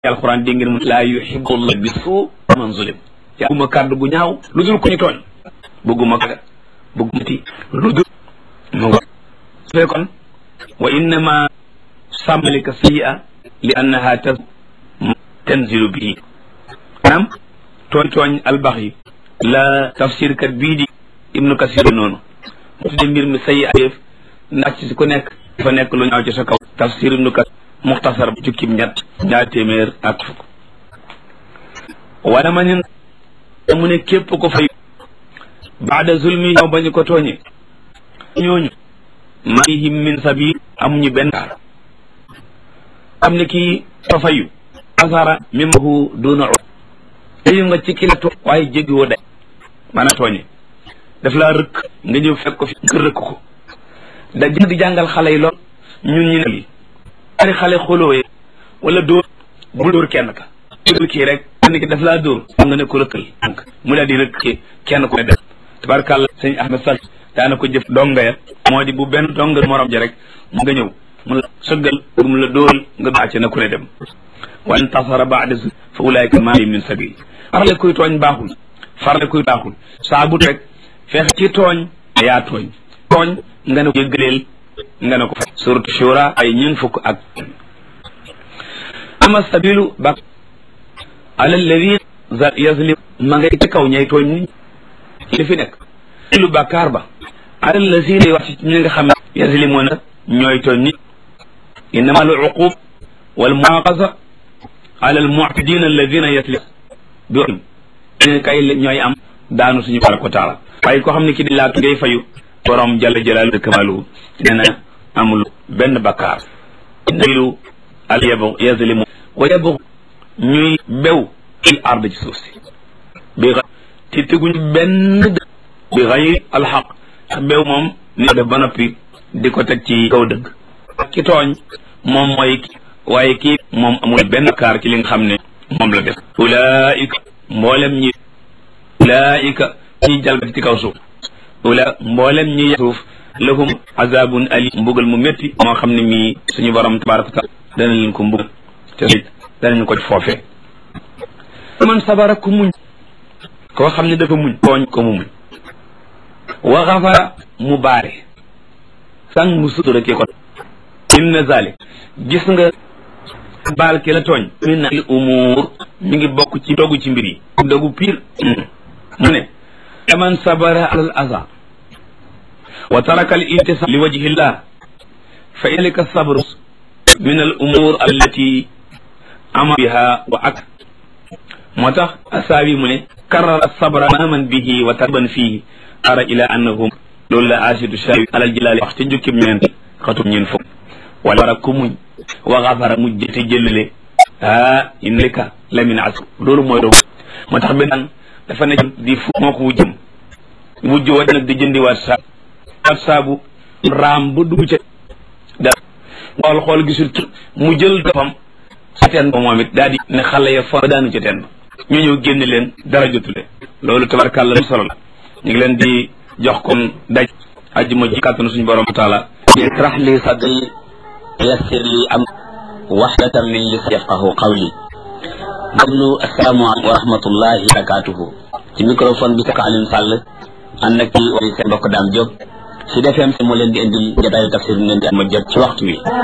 alxuraan dégg ngeen mu laa yuhibbu llah bi suu man zulim yaa bëgguma kàddu gu ñaaw lu dul ko ñu tooñ bëgguma ka bëgguma ti lu dul mu nga su fekkoon wa innama sàmmalika sayyi'a li annaha ta tanzilu bihi maanaam tooñ tooñ albax yi la tafsir kat bii di ibnu kasir noonu mu tudde mbir mi sayyi ayëf ndax ci ku nekk dafa nekk lu ñaaw ci sa kaw tafsir ibnu kasir muxtasar bu jukkib ñett ñaar téeméer ak fukk wala ma nin mu ne képp ko fay baada zulmi yow bañu ko tooñe ñooñu mayhim min sabil amuñu benn kaar am ne kii fa fayu asara mimahu duna fayu nga ci kila tooñ waaye jéggi woo day maanaam tooñe daf laa rëkk nga ñëw fekk ko fi nga rëkk ko da jënd di jàngal xale yi lool ñun ñu ne ari xale xolooyee wala dóor bul dóor kenn ka dóor kii rek kenn ki daf laa dóor xam nga ne ko rëkkal ànk mu daal di rëkk kenn ku ne def tabarkàlla sëñ Ahmed Sall daana ko jëf donga ya moo di bu benn donga morom ja rek mu nga ñëw mu la sëggal pour mu la dóoral nga bàcce na ku ne dem wa intasara baada fa ulaayka maa min sabil farle kuy tooñ baaxul farle kuy baaxul saa bu rek fexe ci tooñ yaa tooñ tooñ nga ne ko yëggaleel nga ne ko fa suratu shura ay ñun fukk ak ama sabilu ba ala alladi yazlim ma ngay ci kaw ñay tooñ nit li fi nekk lu bàkkaar ba ala alladi lay wax ci ñi nga xam ne yazlimuna ñooy tooñ nit innama al uqub wal muaqasa ala al mu'tadin alladina yaslim bi ñu kay ñooy am daanu suñu tabaraka wa taala waaye koo xam ne ki di laatu ngay fayu borom jalla jalaalu kamalu nee na amul benn bakkaar nabilu al yabu yazlimu wa yabu ñuy bew il ard ci suuf si bi ci teguñ benn dëgg bi xayri alxaq ndax bew moom ni ko def ba noppi di ko teg ci kaw dëgg ki tooñ moom mooy waaye kii moom amul benn bakkaar ci li nga xam ne moom la def ulaika mboolem ñi ulaika ñi jalgati ci kaw suuf ula mboolem ñi suuf lahum azabun ali mbugal mu métti moo xam ne mii suñu borom tabaraka wa taala dana leen ko mbugal te it danañu ko foofee man sabara ku muñ koo xam ne dafa muñ tooñ ko mu muñ wa xafara mu baare sang mu sutura ki ko inna zalik gis nga baal ki la tooñ min al umur mi ngi bokk ci dogu ci mbir yi dogu piir mu ne man sabara alal aza wa taraka al intisab li wajhi llah fa ilika sabru min al umur allati ama biha wa ak moo tax asaabi mu ne karara sabra maman bihi wa tarban fihi ara ila annahum loolu la asidu shawi alal jilaali wax ca njukkim ñeent xatum ñeen fukk wala wara ku muñ wa xafara mujj te jëlale ah innalika la min as loolu mooy doog moo tax benn dafa ne di fu moo ko wujjëm wujj wa nag di jëndiwaat saabu waat saabu raam ba dugg ca da xool xool gisul mu jël dofam sa teen ba moom it daal di ne xale ya fa daanu ca teen ba ñu ñëw génne leen dara jotule loolu tabarkàlla lu solo la ñu ngi leen di jox kon daj ajjuma ji kàttanu suñu borom taala israh li sadri yassir li am wahdatan min lisani yafqahu qawli déglu asalaamaaleykum wa rahmatullahi wa barakatuhu ci microphone bi saka Alioune Sall ànd ak kii seen mbokk Dame Diop si defeem si moo leen di indil jotaayu tafsir ngeen di am jot ci waxtu wi